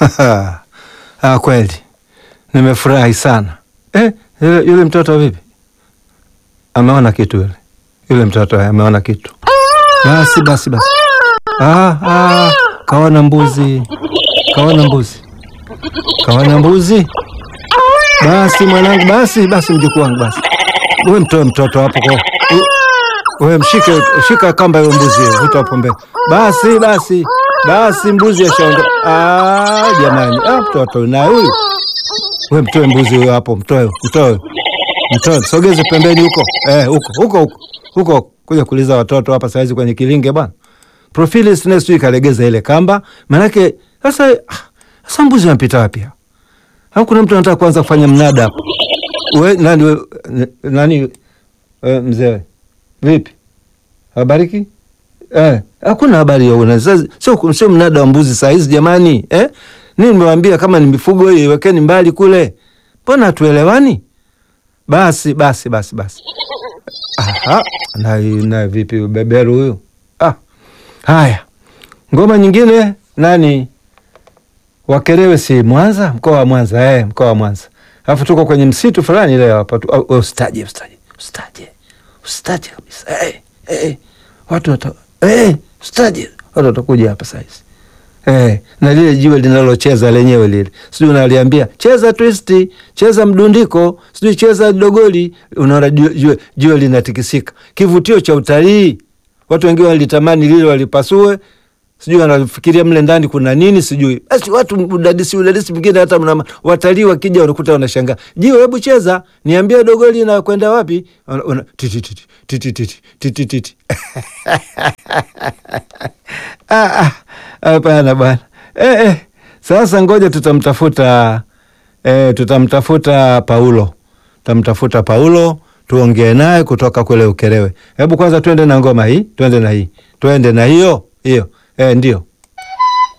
Ah, kweli nimefurahi sana eh, yule, yule mtoto vipi? Ameona kitu yule yule mtoto ameona kitu. Basi basi basi, ah, ah, kaona mbuzi, kaona mbuzi, kaona mbuzi. Basi mwanangu, basi basi, mjukuu wangu, basi we mtoe mtoto hapo kwa we, mshike shika kamba hiyo mbuzi hiyo, vuta hapo mbele. Basi basi basi, mbuzi ashaondoka. Ah, jamani, ah, mtoto na huyu we mtoe mbuzi huyo hapo, mtoe mtoe mtoe, msogeze pembeni huko eh, huko huko huko huko, kuja kuuliza watoto hapa saizi kwenye kilinge bwana. Profili sina sijui kalegeza ile kamba, manake sasa sasa mbuzi wanapita wapi? Au kuna mtu anataka kuanza kufanya mnada hapo? We nani we, nani we, mzee vipi? Habariki? Eh, hakuna habari ya una. Sasa sio sio mnada wa mbuzi saa hizi jamani, eh? Nini nimewaambia kama ni mifugo hiyo iwekeni mbali kule. Mbona hatuelewani? Basi basi basi basi. Aha, na na vipi beberu huyu? Ah. Haya. Ngoma nyingine nani? Wakerewe si Mwanza, mkoa wa Mwanza, eh, mkoa wa Mwanza. Alafu tuko kwenye msitu fulani leo hapa tu. Oh, ustaje, ustaje. Ustaje. Ustaje kabisa. Eh, eh. Watu wata eh, ustaje. Watu watakuja hapa sasa hizi. Eh, na lile jiwe linalocheza lenyewe lile. Sijui unaliambia, cheza twisti, cheza mdundiko, sijui cheza dogoli, unaona jiwe, jiwe linatikisika. Kivutio cha utalii. Watu wengine walitamani lile walipasue, sijui wanafikiria mle ndani kuna nini sijui. Basi watu udadisi udadisi mwingine hata mna watalii wakija wanakuta wanashangaa. Jiwe hebu cheza, niambie dogoli na kwenda wapi? Una titi titi titi titi titi titi. Ah ah. Hapana bwana. Eh, eh. Sasa ngoja tutamtafuta eh, tutamtafuta Paulo. Tutamtafuta Paulo tuongee naye kutoka kule Ukerewe. Hebu kwanza twende na ngoma hii, twende na hii. Twende na hiyo hiyo. Eh, ndio.